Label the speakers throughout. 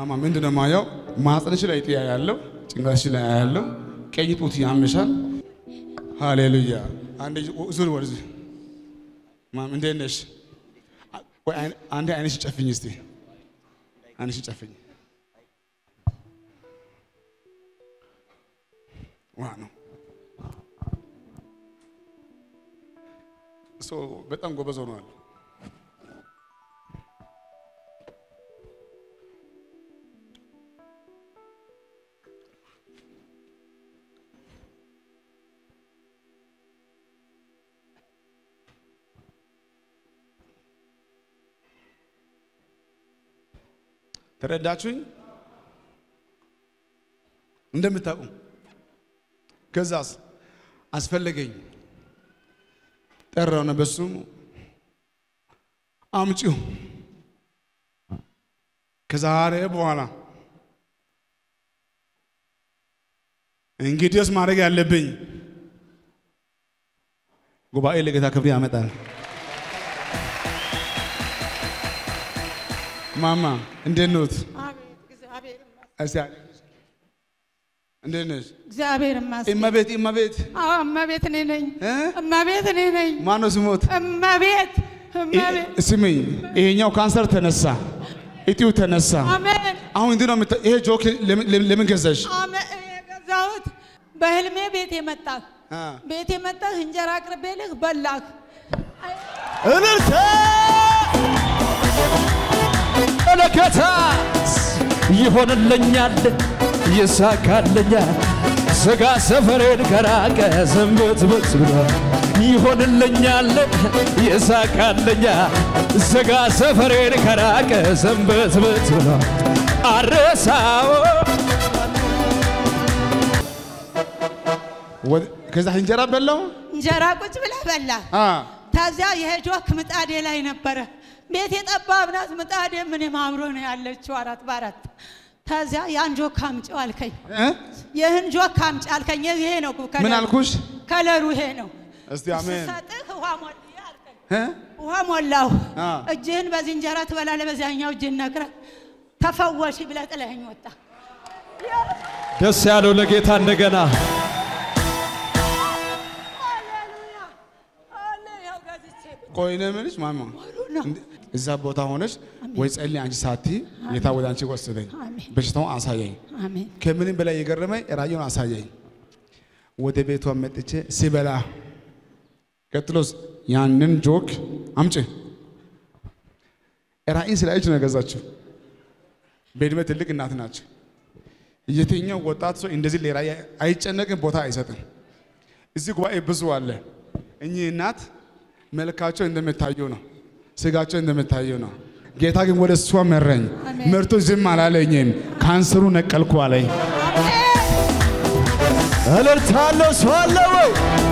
Speaker 1: ማማ ምንድን ነው የማየው? ማህፀንሽ ላይ እጢ ያለው ጭንቅላትሽ ላይ ያለው ቀይ ጡት ያምሻል። ሃሌሉያ። አንዴ ዙር ወደዚህ ማም እንዴት ነሽ? ወይ አይን- አንዴ አይንሽ ጨፍኝ እስቲ አይንሽ ጨፍኝ። ዋ ነው እሱ በጣም ጎበዝ ሆኗል። ተረዳችሁኝ? እንደምታውቁ ከዛስ አስፈለገኝ ጠራው ነው በሱም አምጪው ከዛሬ በኋላ እንግዲህስ ማድረግ ያለብኝ ጉባኤ ለጌታ ክብር ያመጣል። ማማ እንዴት ኖት?
Speaker 2: አቤት እግዚአብሔር ይመስገን።
Speaker 1: እስቲ አለ- እንዴት ነሽ?
Speaker 2: እግዚአብሔር ይመስገን።
Speaker 1: እመቤት እመቤት
Speaker 2: አዎ እመቤት እኔ ነኝ።
Speaker 1: እ?
Speaker 2: እመቤት እኔ ነኝ።
Speaker 1: ማነው ስሞት?
Speaker 2: እመቤት እመቤት።
Speaker 1: ስሚኝ፣ ይሄኛው ካንሰር ተነሳ፣ እጢው ተነሳ።
Speaker 2: አሜን
Speaker 1: አሁን እንዲህ ነው የምታ- ይሄ ጆክ ለምን- ለምን ለምን ገዛሽ?
Speaker 2: አሜን። የገዛሁት በህልሜ ቤት የመጣህ
Speaker 1: አ፣
Speaker 2: ቤት የመጣህ እንጀራ አቅርቤልህ በላህ።
Speaker 3: እልልታ መለከታ ይሆንልኛል ይሳካልኛል ስጋ ሰፈሬን ከራቀ ሰንበትበት ብሏል ይሆንልኛል ይሳካልኛል ስጋ ሰፈሬን ከራቀ ሰንበትበት ብሏል አረሳው
Speaker 1: ወደ- ከዛ እንጀራ በላው።
Speaker 2: እንጀራ ቁጭ ብለህ በላህ።
Speaker 1: አ፣
Speaker 2: ከዚያ የጆክ ምጣዴ ላይ ነበረ። ቤት የጠባብ ናት ምጣዴ ምን ማምሮ ነው ያለችው አራት በአራት ከዚያ ያን ጆክ አምጪው አልከኝ።
Speaker 1: እ?
Speaker 2: ይህን ጆክ አምጪ አልከኝ። ይሄ ነው ከለሩ።
Speaker 1: ምን አልኩሽ?
Speaker 2: ከለሩ ይሄ ነው።
Speaker 1: እስቲ አሜን።
Speaker 2: ስሰጥህ ውሃ ሞልዬ አልከኝ።
Speaker 1: እ?
Speaker 2: ውሃ ሞላሁ።
Speaker 1: አ።
Speaker 2: እጅህን በዚህ እንጀራ ትበላለህ፣ በዚያኛው እጅህን ነግረህ ተፈወሽ ብለህ ጥለኸኝ ወጣ።
Speaker 3: ደስ ያለው ለጌታ እንደገና
Speaker 2: ሃሌሉያ አለ ያው ገዝቼ
Speaker 1: ቆይ ነው የምልሽ ማማ
Speaker 2: ነው።
Speaker 1: እንደ- እዛ ቦታ ሆነሽ ወይ ጸልይ አንቺ ሳቲ ጌታ ወደ አንቺ ወሰደኝ፣
Speaker 2: አሜን።
Speaker 1: በሽታውን አሳየኝ።
Speaker 2: አሜን
Speaker 1: ከምንም በላይ የገረመኝ ራእዩን አሳየኝ። ወደ ቤቷ መጥቼ ሲበላ ቀጥሎስ ያንን ጆክ አምጪ ራእይን ስላየች ነው የገዛችው። በዕድሜ ትልቅ እናት ናቸው። የትኛው ወጣት ሰው እንደዚህ ለራእይ አይጨነቅም፣ ቦታ አይሰጥም። እዚህ ጉባኤ ብዙ አለ። እኚህ እናት መልካቸው እንደምታየው ነው፣ ስጋቸው እንደምታየው ነው። ጌታ ግን ወደ እሷ መረኝ።
Speaker 2: አሜን።
Speaker 1: ምርቱ ዝም አላለኝም፣ ካንሰሩ ነቀልኩ አለኝ።
Speaker 3: እልልታ አለው ሰው አለ ወይ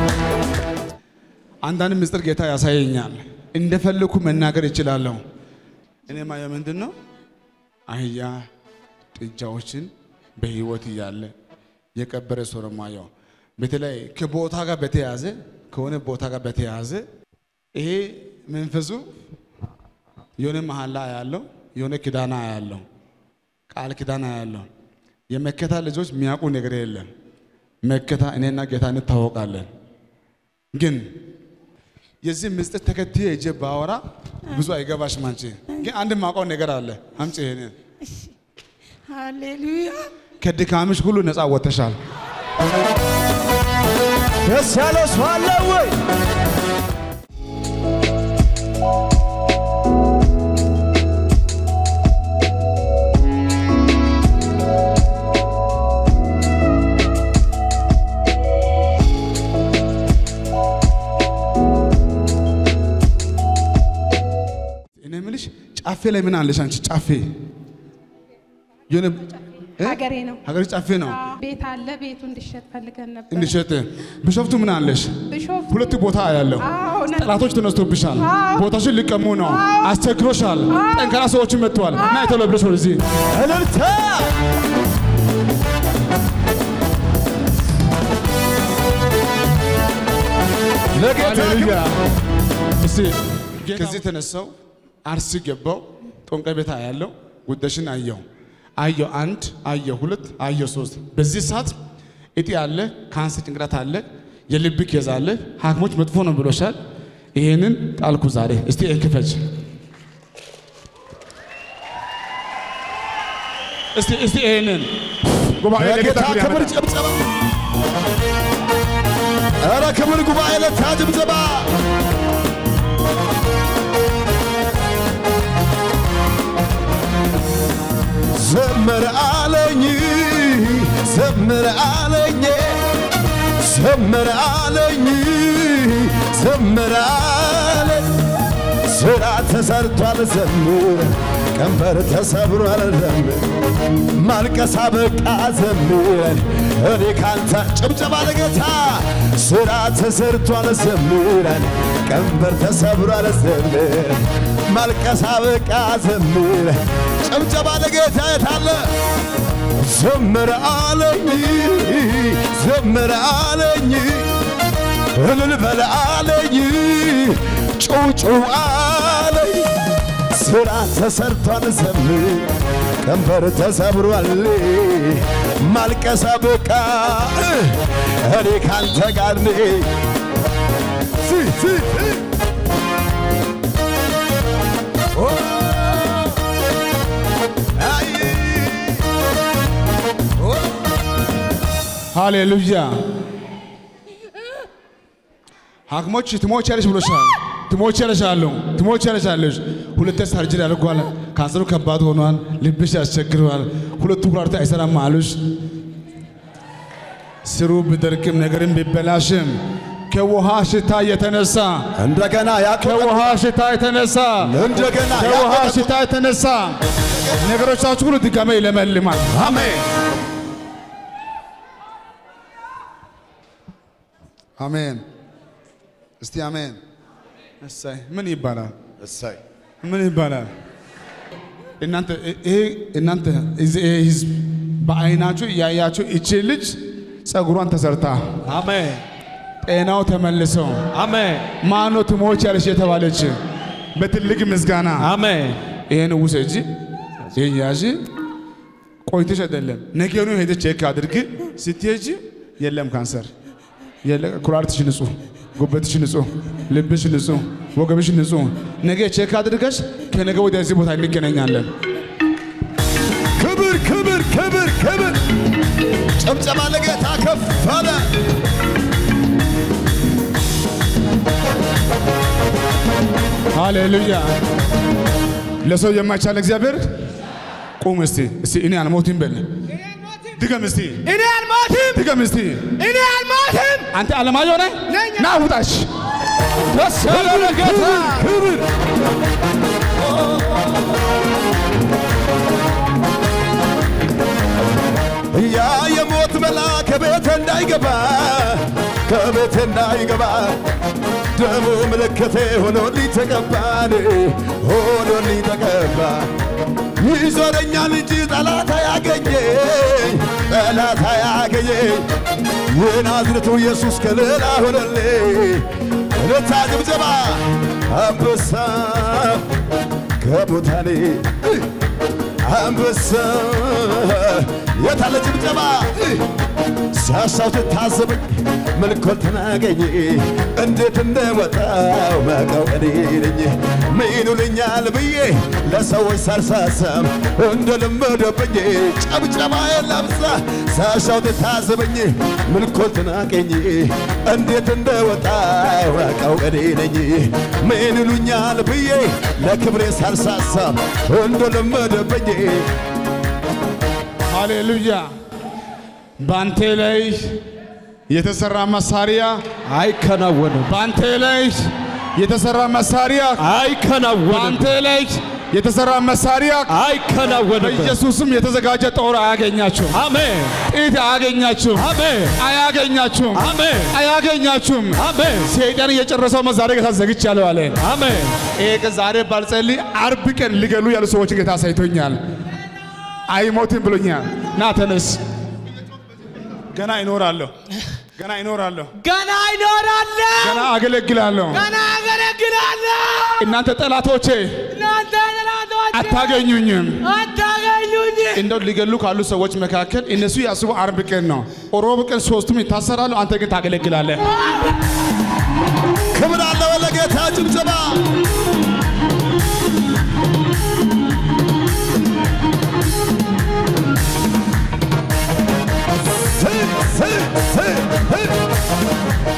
Speaker 1: አንዳንድ ምስጢር ጌታ ያሳየኛል። እንደፈለኩ መናገር ይችላለሁ። እኔ ማየው ምንድን ነው አህያ ጥጃዎችን በህይወት እያለ የቀበረ ሰው ነው ማየው። በተለይ ከቦታ ጋር በተያያዘ ከሆነ ቦታ ጋር በተያያዘ ይሄ መንፈሱ የሆነ መሐላ ያለው የሆነ ኪዳና ያለው ቃል ኪዳና ያለው የመከታ ልጆች የሚያውቁ ነገር የለም። መከታ እኔና ጌታ እንታወቃለን ግን የዚህ ምስጢር ተከትዬ እጄ ባወራ ብዙ አይገባሽም። አንቺ ግን አንድ ማውቀው ነገር አለ። አምጪ ይሄንን
Speaker 2: ሃሌሉያ
Speaker 1: ከድካምሽ ሁሉ ነፃ ወጥተሻል።
Speaker 3: ደስ ያለው ሰው አለ ወይ
Speaker 1: እኔ የምልሽ ጫፌ ላይ ምን አለሽ አንቺ? ጫፌ የሆነ እ?
Speaker 4: ሀገሬ ነው።
Speaker 1: ሀገር ጫፌ ነው
Speaker 4: ቤት አለ። ቤቱ እንዲሸጥ ፈልገን ነበር።
Speaker 1: እንዲሸጥ። ቢሾፍቱ ምን አለሽ?
Speaker 4: ቢሾፍቱ
Speaker 1: ሁለት ቦታ ያለው
Speaker 4: አዎ፣ ነ-
Speaker 1: ጠላቶች ተነስቶብሻል።
Speaker 4: አዎ።
Speaker 1: ቦታሽን ሊቀሙ ነው። አስቸግሮሻል። ጠንካራ ሰዎችን መጥተዋል። እና የተሎ ብለሽ ወደዚህ
Speaker 3: እልልታ ለጌታ
Speaker 1: ሃሌሉያ።
Speaker 3: ክብር።
Speaker 1: እስቲ ከዚህ ተነሳው አርሲ ገባው ጦንቀ ቤት ያለው ጉዳሽን አየው። አየሁ አንድ አየሁ ሁለት አየሁ ሶስት። በዚህ ሰዓት እጢ አለ፣ ካንሰር ጭንቅላት አለ፣ የልብ ኬዝ አለ። ሐኪሞች መጥፎ ነው ብሎሻል። ይሄንን ጣልኩ ዛሬ። እስቲ ይሄን ክፈች። እስቲ እስቲ ይሄንን ጉባኤ
Speaker 3: ለጌታ
Speaker 1: ለጌታ
Speaker 3: ክብር ጭብጨባ። ኧረ ክብር ጉባኤ ለታ ጭብጨባ። ዘምር አለኝ ዘምር አለኝ ዘምር አለኝ ዘምር አለኝ ስራ ተሰርቷል ዘምር ቀንበር ተሰብሯል ዘምር ማልቀሳ በቃ ዘምረን እኔ ካንተ ጭብጨባ ለጌታ ስራ ተሰርቷል ዘምረን ቀንበር ተሰብሯል ዘምር ማልቀሳ በቃ ዘምር ጭብጨባ ለጌታ የታለ ዘምር አለኝ ዘምር አለኝ እልል በል አለኝ ጩጩ አለኝ ስራ ተሰርቷል ዘምር ቀንበር ተሰብሯል ማልቀሳ በቃ እኔ ካንተ ጋር ነኝ ሲ ሲ ሲ ኦ አይ ኦ
Speaker 1: ሃሌሉያ። ሐኪሞች ትሞቻለሽ ብሎሻል። ትሞቻለሽ አሉ። ትሞቻለሽ አለሽ። ሁለት ሰርጀሪ አድርጓል። ካንሰሩ ከባድ ሆኗል። ልብሽ ያስቸግረዋል። ሁለቱ ኩላሊት አይሰራም አሉሽ። ስሩ ቢደርቅም ነገርም ቢበላሽም ከውሃ ሽታ የተነሳ
Speaker 3: እንደገና ያቆጠ
Speaker 1: ከውሃ ሽታ የተነሳ
Speaker 3: እንደገና
Speaker 1: ከውሃ
Speaker 3: ያቆጠ
Speaker 1: ሽታ የተነሳ ነገሮቻችሁ ሁሉ ድጋሜ ይለመልማል።
Speaker 3: አሜን
Speaker 1: አሜን። እስቲ አሜን። እሰይ ምን ይባላል?
Speaker 3: እሰይ
Speaker 1: ምን ይባላል? እናንተ ይሄ እናንተ እዚህ ይሄ ህዝብ በአይናችሁ እያያችሁ እቺ ልጅ ጸጉሯን ተሰርታ
Speaker 3: አሜን
Speaker 1: ጤናው ተመልሶ
Speaker 3: አሜን
Speaker 1: ማኖ ትሞች ያለች የተባለች በትልቅ ምስጋና
Speaker 3: አሜን
Speaker 1: ይሄን ውሰጂ፣ ይሄን ያዢ። ቆይተሽ አይደለም ነገኑ ሄደሽ ቼክ አድርጊ። ስትሄጂ የለም ካንሰር፣ የለም ኩላሊትሽ ንጹህ፣ ጉበትሽ ንጹህ፣ ልብሽ ንጹህ፣ ወገብሽ ንጹህ። ነገ ቼክ አድርገሽ ከነገ ወዲያ እዚህ ቦታ እንገናኛለን።
Speaker 3: ክብር ክብር ክብር ክብር ጭብጨባ ለጌታ ከፍ አለ
Speaker 1: ሃሌሉያ! ለሰው የማይቻል እግዚአብሔር ቁም እስቲ እስቲ እኔ አልሞትም በል ድገም እስቲ
Speaker 5: እኔ አልሞትም፣
Speaker 1: ድገም እስቲ
Speaker 5: እኔ አልሞትም።
Speaker 1: አንተ አለማየሁ ነህ
Speaker 5: ነኝ።
Speaker 1: ና ውጣሽ
Speaker 3: ደስ ያለ ጌታ ክብር ያ የሞት መልአክ ከቤት እንዳይገባ ከቤት እንዳይገባ ደሙ ምልክቴ ሆኖልኝ ተቀባን ሆኖልኝ ተቀባ ይዞረኛል እንጂ ጠላት አያገኘኝ ጠላት አያገኘኝ የናዝሬቱ ኢየሱስ ከሌላ ሆነልኝ እልልታ ጭብጨባ አንበሳ ከሙታኔ አንበሳ የታለ ጭብጨባ ሳሳው ትታዘበኝ መልኮል ተናገኝ እንዴት እንደወጣው መቀው እኔ ነኝ ምኑልኛል ብዬ ለሰዎች ሳልሳሳም እንደለመደብኝ ጨብጨባ የላብዛ ሳሻው ትታዘበኝ መልኮል ተናገኝ እንዴት እንደወጣው መቀው እኔ ነኝ ምኑልኛል ብዬ ለክብሬ ሳልሳሳም እንደለመደብኝ
Speaker 1: ሃሌሉያ! በአንተ ላይ የተሰራ መሳሪያ
Speaker 3: አይከናወንም
Speaker 1: በአንተ ላይ የተሰራ መሳሪያ
Speaker 3: አይከናወንም
Speaker 1: በአንተ ላይ የተሰራ መሳሪያ
Speaker 3: አይከናወንም
Speaker 1: በኢየሱስም የተዘጋጀ ጦር አያገኛችሁም።
Speaker 3: አሜን
Speaker 1: ጥይት አያገኛችሁም።
Speaker 3: አሜን
Speaker 1: አያገኛችሁም።
Speaker 3: አሜን
Speaker 1: አያገኛችሁም።
Speaker 3: አሜን
Speaker 1: ሰይጣን እየጨረሰው መዛሬ ጌታ ዘግቻለሁ አለ።
Speaker 3: አሜን
Speaker 1: ይሄ ቀን ዛሬ ባልጸልይ አርብ ቀን ሊገሉ ያሉ ሰዎች ጌታ አሳይቶኛል። አይሞትም ብሎኛል። ና ተነስ። ገና ይኖራለሁ፣ ገና ይኖራለሁ፣
Speaker 5: ገና ይኖራለሁ፣
Speaker 1: ገና አገለግላለሁ።
Speaker 5: ገና አገለግላለሁ።
Speaker 1: እናንተ ጠላቶቼ
Speaker 5: እናንተ ጠላቶች
Speaker 1: አታገኙኝም።
Speaker 5: አታገኙኝ።
Speaker 1: እንደው ሊገሉ ካሉ ሰዎች መካከል እነሱ ያስቡ አርብ ቀን ነው፣ ሮብ ቀን ሶስቱም ይታሰራሉ። አንተ ግን ታገለግላለህ።
Speaker 3: ክብር አለው ለጌታ ጭብጨባ ስ- ስ- ስ- ህ-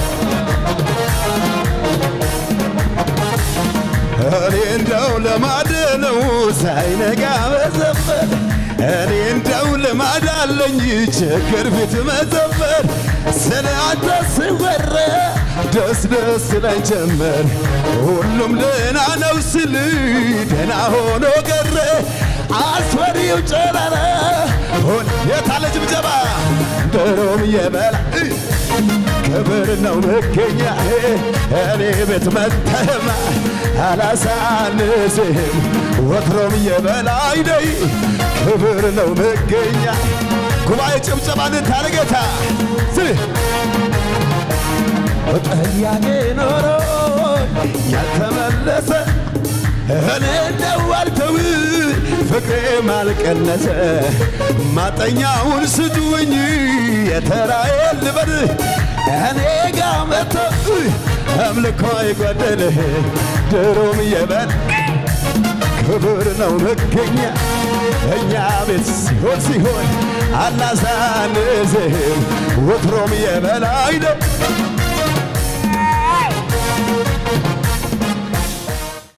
Speaker 3: እኔ እንደው ልማድ ነው ሳይነጋ መዘመር እኔ እንደው ልማድ አለኝ ችግር ፊት መዘመር ስለ አንተ ስወራ ደስ ደስ ላይ ጀመር ሁሉም ደህና ነው ስል ደህና ሆኖ ቀረ አስፈሪው ጨረረ ሆን የታለ ጭብጨባ ድሮም የበላ ክብር ነው መገኛ እኔ ቤት መተማ አላሳንስህም ወትሮም የበላይ ነይ ክብር ነው መገኛ ጉባኤ ጭብጨባን ታለ ጌታ ስህ ጥያቄ ኖሮ ያልተመለሰ እኔ እንደው አልተው ፍቅሬም አልቀነሰ ማጠኛውን ስጡኝ የተራዬን ልበል እኔ ጋ መጥቶ አምልኮ አይጓደል ድሮም የበል ክብር ነው መገኛ እኛ ቤት ሲሆን ሲሆን አናሳንስህም ወትሮም የበላይ ነው